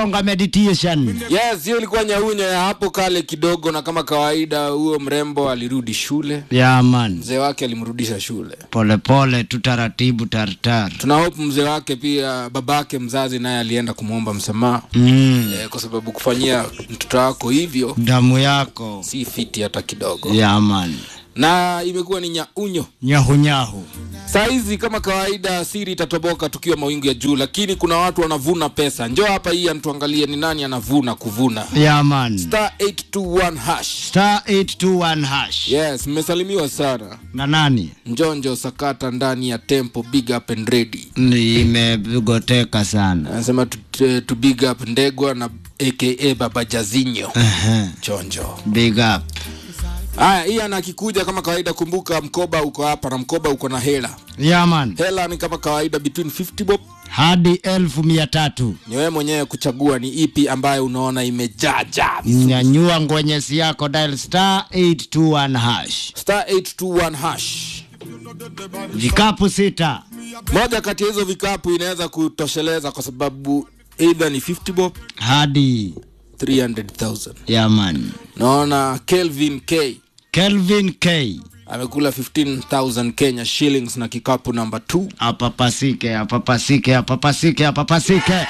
Onga meditation. Yes, hiyo ilikuwa nyaunyo ya hapo kale kidogo, na kama kawaida, huyo mrembo alirudi shule, Yeah man. mzee wake alimrudisha shule. Pole pole tu taratibu tartar. Tuna hope mzee wake pia, babake mzazi naye alienda kumwomba msamaha Mm. eh, kwa sababu kufanyia mtoto wako hivyo Damu yako. si fiti hata kidogo, Yeah man. na imekuwa ni nyaunyo. Nyahu nyahu. Saa hizi kama kawaida, siri itatoboka tukiwa mawingu ya juu, lakini kuna watu wanavuna pesa. Njoo hapa hii antuangalie ni nani anavuna kuvuna. Yeah man. Star 821 hash. Star 821 hash. Yes, mmesalimiwa sana. Na nani? Njonjo sakata ndani ya tempo, big up and ready. Nimegoteka sana. Anasema to, to, to big up Ndegwa na aka Baba Jazinyo. Ehe. Chonjo. Big up. Haya, hii ana akikuja kama kawaida, kumbuka mkoba uko hapa na mkoba uko na hela. Yeah man. Hela ni kama kawaida between 50 bob. Hadi elfu mia tatu. Ni wewe mwenyewe kuchagua ni ipi ambayo unaona imejaja. Nyanyua ngwenyesi yako dial star 821 hash. Star 821 hash. Vikapu sita. Moja kati ya hizo vikapu inaweza kutosheleza kwa sababu either ni 50 bob Hadi 300,000. yeah man. Naona Kelvin K Kelvin K. amekula 15,000 Kenya shillings na kikapu namba 2. Apapasike, apapasike, apapasike, apapasike.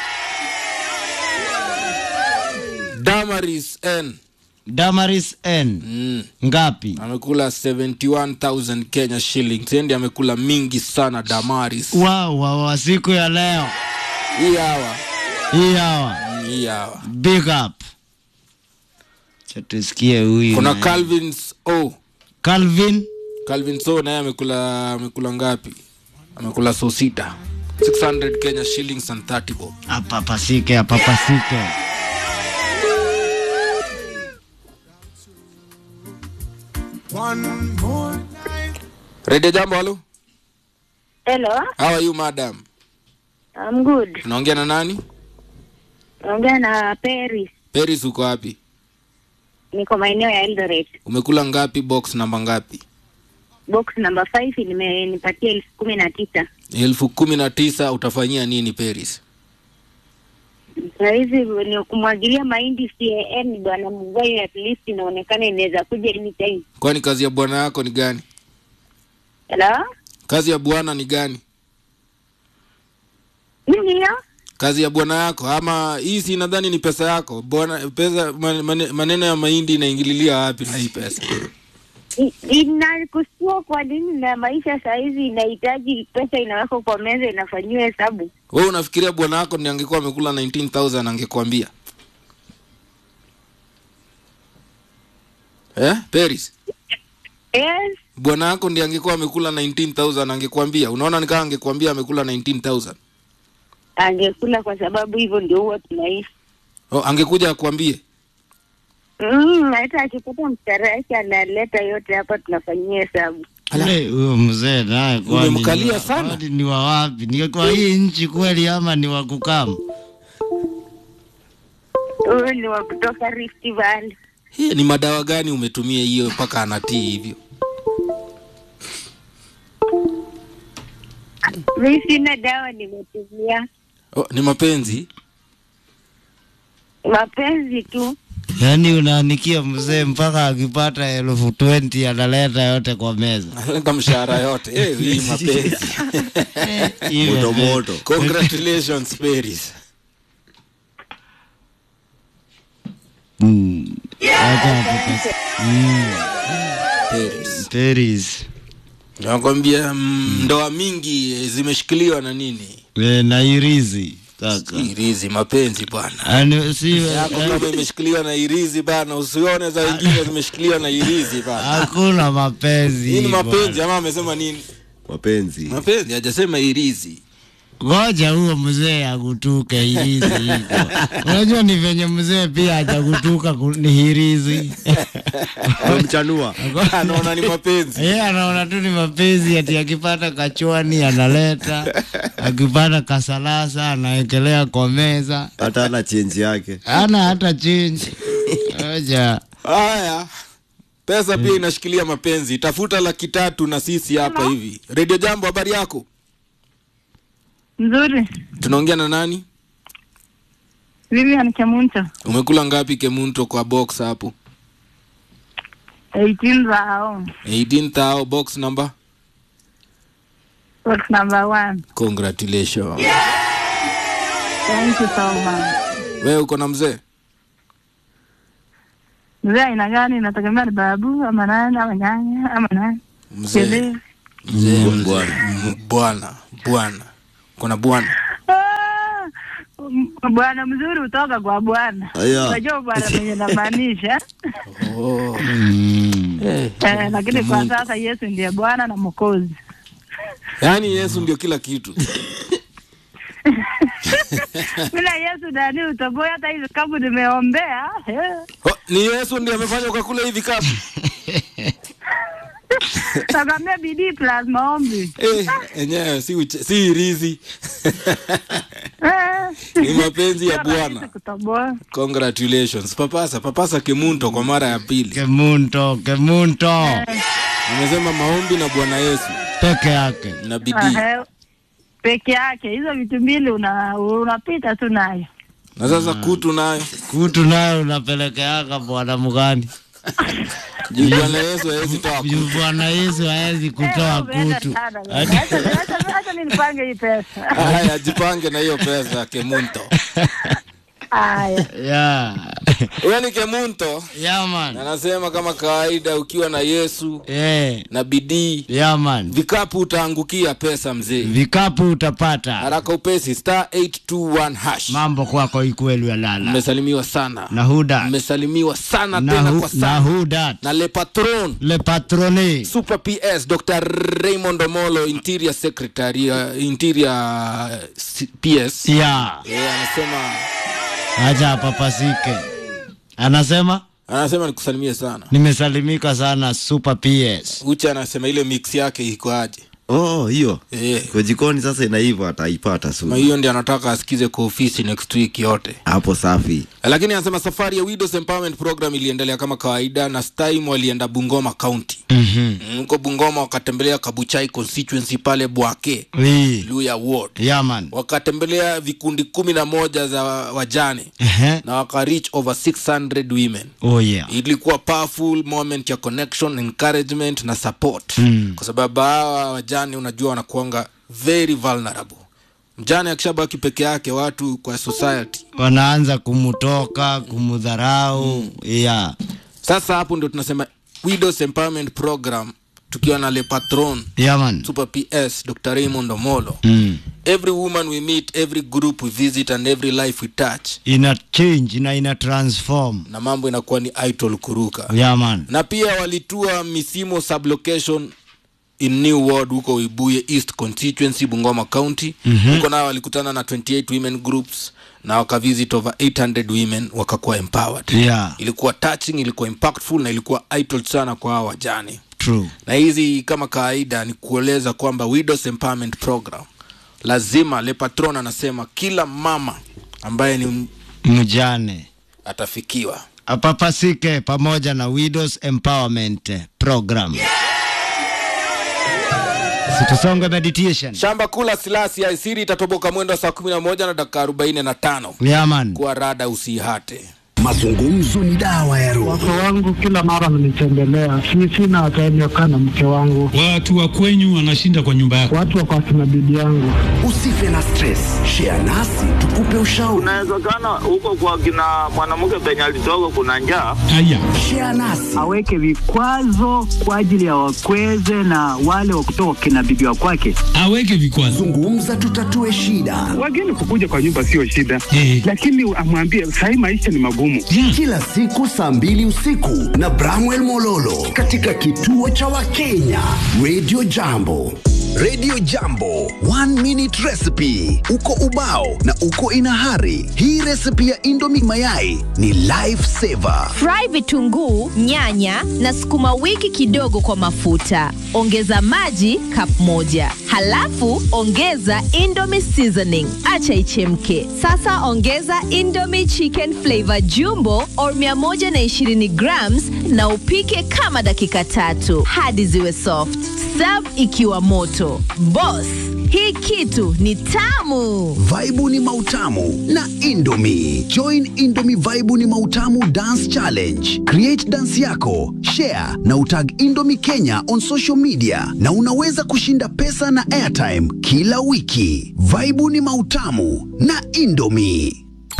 Damaris N Damaris N. mm. Ngapi? amekula 71,000 Kenya shillings. Endi amekula mingi sana Damaris. Wow, wow, wa siku ya leo. Hii hawa, Hii hawa. mm, hii hawa. Big up. Cha tusikie huyu. Kuna naye. Calvin's O. Calvin. Calvin So naye amekula amekula ngapi? Amekula so sita. 600 Kenya shillings and 30 bob. Apapasike, apapasike. Radio Jambo, halo. Hello, How are you madam? I'm good. Unaongea na nani? Naongea na Paris. Paris uko wapi? Niko maeneo ya Eldoret. Umekula ngapi box namba ngapi? Box number 5 nimenipatia elfu kumi na tisa. elfu kumi na tisa utafanyia nini Paris? Saa hizi ni kumwagilia mahindi CAN bwana Mgai, at least inaonekana inaweza kuja anytime. Kwani kazi ya bwana yako ni gani? Hello? Kazi ya bwana ni gani? Nini hiyo? Kazi ya bwana yako ama hii si nadhani ni pesa yako. Bwana pesa man- mane- maneno ya mahindi inaingililia wapi na hii pesa? I- Inakusua kwa nini na maisha saa hizi inahitaji pesa inawekwa kwa meza inafanyiwa hesabu. Wewe unafikiria bwana yako ndiye angekuwa amekula 19000 angekwambia? Eh? Paris. Yes, Bwana yako ndiye angekuwa amekula 19000 angekwambia. Unaona ni kama angekwambia amekula 19000. angekula kwa sababu hivyo ndio huwa tunaishi. Oh, angekuja akwambie. Mm, hata akipata mshahara yake analeta yote hapa tunafanyia hesabu. Ule huyo mzee naye kwani Umemkalia ni wa- sana. kwani Ni wa wapi? Ni kwa hii nchi kweli ama ni wa kukamu? Huyu ni wa kutoka Rift Valley. Hii ni madawa gani umetumia hiyo mpaka anatii hivyo? Mi sina dawa nimetumia, Oh, ni mapenzi. mapenzi tu. Yaani unaanikia mzee mpaka akipata elfu 20 analeta yote kwa meza. Analeta mshahara yote. Eh, hii mapenzi. Hiyo moto moto Congratulations Paris. Mm. Acha hapo basi. Mm. Paris. Paris. Nakwambia mm, ndoa mingi eh, zimeshikiliwa na nini? Eh, na irizi kaka. Irizi mapenzi bwana. Ani si Yako kama imeshikiliwa na irizi bana, usione za wengine zimeshikiliwa na irizi bana. hakuna mapenzi. Hii ni bwana. mapenzi ama amesema nini? mapenzi Mapenzi hajasema irizi. Ngoja huo mzee akutuke hirizi hiko. Unajua ni venye mzee pia hajakutuka ku- ni hirizi. amemchanua Anaona ni mapenzi. Yeye anaona tu ni mapenzi ati akipata kachwani analeta, akipata kasalasa anawekelea kwa meza. hata ana chenji yake Ana hata change. Ngoja. Haya. Pesa pia inashikilia mapenzi. Tafuta laki tatu na sisi hapa hivi. Radio Jambo, habari yako? Nzuri. Tunaongea na nani? Vivian Kemunto, umekula ngapi kemunto kwa box hapo 18 zao. 18000 box number Box number one. congratulations Thank you so much. wewe uko na mzee Mzee aina gani? Inategemea ni babu ama nani ama nyanya ama nani? mzee Kile. mzee Mm, mzee. bwana. M- bwana bwana kuna bwana Ah, m- Bwana mzuri hutoka kwa Bwana. Aya. Unajua bwana mwenye namaanisha. oh. Mm. eh. Eh, lakini kwa sasa Yesu ndiye Bwana na Mwokozi. yaani yesu ndio kila kitu Bila Yesu ndani utoboi hata hivi kama nimeombea. eh. oh, ni yesu ndio amefanya ukakula hivi kapu Nakwambia bidii plus maombi. eh, enyewe si, uche- si rizi Eh. ni mapenzi ya Sio rahisi bwana kutoboa. congratulations papasa papasa kemunto kwa mara ya pili Kemunto, kemunto amesema maombi na bwana yesu peke yake. na bidii Ahe. Peke yake hizo vitu mbili una unapita tu nayo. na sasa kutu nayo Kutu nayo unapelekeaka bwana mgani? juu bwana yesu hawezi toa Juu Bwana Yesu hawezi kutoa Eh, umeenda kutu. sana. Acha- acha- acha mimi nipange hii pesa. haya jipange na hiyo pesa kemunto Haya. Yeah. huyo ni kemunto Yeah man. anasema kama kawaida ukiwa na yesu Eh. na bidii Yeah man. vikapu utaangukia pesa mzee Vikapu utapata. haraka upesi star 821 hash Mambo kwako ikwelu ya lala. mmesalimiwa sana Na huda. mmesalimiwa sana Na, tena hu, kwa na sana huda. na le patron Le patroni. super ps dr raymond omolo interior secretary uh, interior uh, C- ps Yeah. yeah, anasema Acha apapasike. Anasema anasema nikusalimie sana nimesalimika sana Super PS. ucha anasema ile mix yake iko aje Oh, hiyo Eh, kwa jikoni sasa inaiva, ataipata ma su hiyo ndio anataka asikize kwa ofisi next week yote hapo. Safi. lakini anasema safari ya widows empowerment program iliendelea kama kawaida na stime walienda bungoma county Mhm. Mm, huko bungoma wakatembelea kabuchai constituency pale bwake Wi. luya ward Yeah man. wakatembelea vikundi kumi na moja za wajane Ehe. na waka reach over 600 women Oh yeah. ilikuwa powerful moment ya connection encouragement na support Mm. kwa sababu hawa wajane unajua wanakuanga very vulnerable mjane akishabaki peke yake watu kwa society Wanaanza kumutoka, kumudharau. Yeah. sasa hapo ndio tunasema widows empowerment program tukiwa na le patron Yeah man. super ps dr raymond omolo Mm. every woman we meet every group we visit and every life we touch Ina change na ina transform. na mambo inakuwa ni idol kuruka Yeah man. na pia walitua misimo sublocation in new ward huko ibuye east constituency bungoma county Mhm. huko nao walikutana na 28 women groups na wakavisit over 800 women wakakuwa empowered Yeah. ilikuwa touching ilikuwa impactful na ilikuwa idol sana kwa hawa wajane True. na hizi kama kawaida ni kueleza kwamba widows empowerment program lazima le patron anasema kila mama ambaye ni m- Mjane. atafikiwa Apapasike pamoja na Widows Empowerment Program. Situsonge meditation. shamba kula silasi ya siri itatoboka mwendo wa saa kumi na moja na dakika arobaini na tano Yeah man. kuwa rada usihate Mazungumzo ni dawa ya roho. Wake wangu kila mara mnitembelea, si sina time ya kukaa na mke wangu, Watu wa kwenyu wanashinda kwa nyumba yako. watu wako akina bibi yangu. Usife na stress, share nasi tukupe ushauri. Inawezekana huko kwa kina mwanamke penye alitoka kuna njaa. Haya, Share nasi aweke vikwazo kwa ajili ya wakweze na wale wa kutoka kina bibi wa kwake. aweke vikwazo. zungumza, tutatue shida. Wageni kukuja kwa nyumba sio shida, Eh. lakini amwambie sahii maisha ni magumu. Yeah. Kila siku saa mbili usiku na Bramwell Mololo katika kituo cha Wakenya Radio Jambo. Radio Jambo, one minute recipe. Uko ubao na uko inahari. Hii recipe ya Indomie mayai ni life saver. Fry vitunguu, nyanya na sukuma wiki kidogo kwa mafuta. Ongeza maji cup moja, halafu ongeza Indomie seasoning, acha ichemke. Sasa ongeza Indomie chicken flavor jumbo or 120 grams na upike kama dakika tatu hadi ziwe soft. Serve ikiwa moto. moto. Boss, hii kitu ni tamu. Vaibu ni mautamu na Indomie. Join Indomie Vaibu ni mautamu dance challenge. Create dance yako, share na utag Indomie Kenya on social media na unaweza kushinda pesa na airtime kila wiki. Vaibu ni mautamu na Indomie.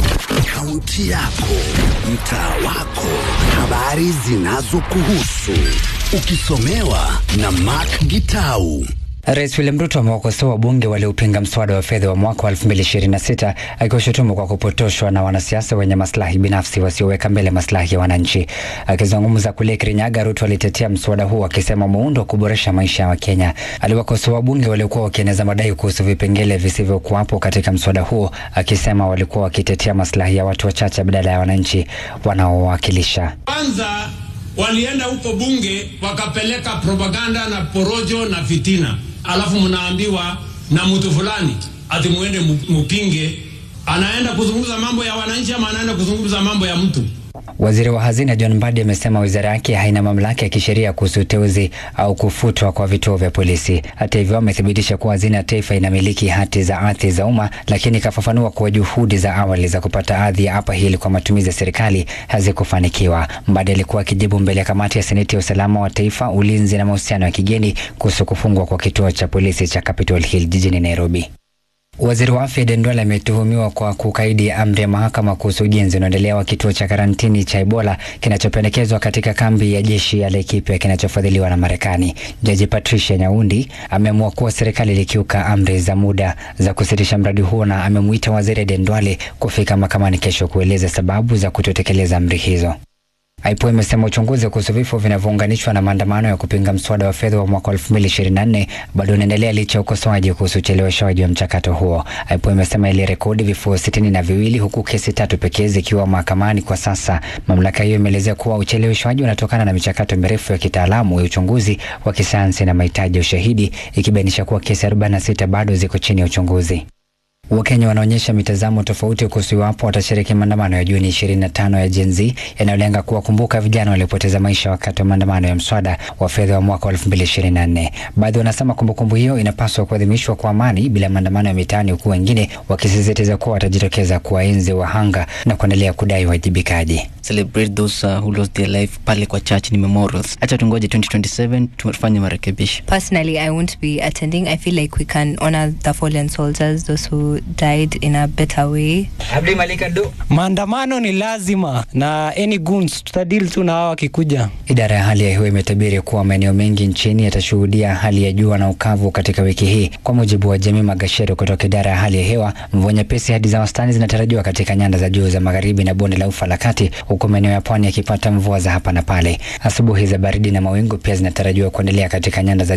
Kaunti yako, mtaa wako, habari zinazokuhusu, ukisomewa na Mark Gitau. Rais William Ruto amewakosoa wabunge waliopinga mswada wa fedha wa mwaka wa 2026 akiwashutumu kwa kupotoshwa na wanasiasa wenye maslahi binafsi wasioweka mbele maslahi ya wananchi. Akizungumza kule Kirinyaga, Ruto alitetea mswada huo akisema muundo wa kuboresha maisha ya Wakenya. Aliwakosoa wabunge waliokuwa wakieneza madai kuhusu vipengele visivyokuwapo katika mswada huo, akisema walikuwa wakitetea maslahi ya watu wachache badala ya wananchi wanaowakilisha. Kwanza walienda huko bunge wakapeleka propaganda na porojo na fitina, alafu mnaambiwa na mtu fulani ati muende mu- mupinge. Anaenda kuzungumza mambo ya wananchi ama anaenda kuzungumza mambo ya mtu? Waziri wa hazina John Mbadi amesema wizara yake haina mamlaka ya kisheria kuhusu uteuzi au kufutwa kwa vituo vya polisi. Hata hivyo, amethibitisha kuwa hazina ya taifa inamiliki hati za ardhi za umma, lakini ikafafanua kuwa juhudi za awali za kupata ardhi ya Upper Hill kwa matumizi ya serikali hazikufanikiwa. Mbadi alikuwa akijibu mbele ya kamati ya seneti ya usalama wa taifa, ulinzi na mahusiano ya kigeni kuhusu kufungwa kwa kituo cha polisi cha Capitol Hill jijini Nairobi. Waziri wa afya Dendwale ametuhumiwa kwa kukaidi amri ya mahakama kuhusu ujenzi unaoendelea wa kituo cha karantini cha Ebola kinachopendekezwa katika kambi ya jeshi ya Laikipia kinachofadhiliwa na Marekani. Jaji Patricia Nyaundi ameamua kuwa serikali ilikiuka amri za muda za kusitisha mradi huo na amemuita waziri Dendwale kufika mahakamani kesho kueleza sababu za kutotekeleza amri hizo. IPOA imesema uchunguzi kuhusu vifo vinavyounganishwa na maandamano ya kupinga mswada wa fedha wa mwaka 2024 bado unaendelea licha ya ukosoaji kuhusu ucheleweshaji wa mchakato huo. IPOA imesema ilirekodi vifo sitini na viwili huku kesi tatu pekee zikiwa mahakamani kwa sasa. Mamlaka hiyo imeelezea kuwa ucheleweshwaji unatokana na michakato mirefu ya kitaalamu ya uchunguzi wa kisayansi na mahitaji ya ushahidi, ikibainisha kuwa kesi 46 bado ziko chini ya uchunguzi. Wakenya wanaonyesha mitazamo tofauti kuhusu iwapo watashiriki maandamano ya Juni 25 ya Gen Z yanayolenga kuwakumbuka vijana waliopoteza maisha wakati wa maandamano ya mswada wa fedha wa mwaka wa 2024. Baadhi wanasema kumbukumbu hiyo inapaswa kuadhimishwa kwa amani bila maandamano ya mitaani, huku wengine wakisisitiza kuwa watajitokeza kuwaenzi wahanga na kuendelea kudai wajibikaji. celebrate those uh, who lost their life pale kwa church ni memorials acha tungoje 2027 tufanye marekebisho Personally, I won't be attending. I feel like we can honor the fallen soldiers, those who died in a better way. Abdi Malika do. Maandamano ni lazima na any goons tutadili tu na hao wakikuja. Idara ya hali ya hewa imetabiri kuwa maeneo mengi nchini yatashuhudia hali ya jua na ukavu katika wiki hii. Kwa mujibu wa Jamii Magashero kutoka idara ya hali ya hewa, mvua nyepesi hadi za wastani zinatarajiwa katika nyanda za juu za magharibi na bonde la ufa la kati, huku maeneo ya pwani yakipata mvua za hapa na pale. Asubuhi za baridi na mawingu pia zinatarajiwa kuendelea katika nyanda za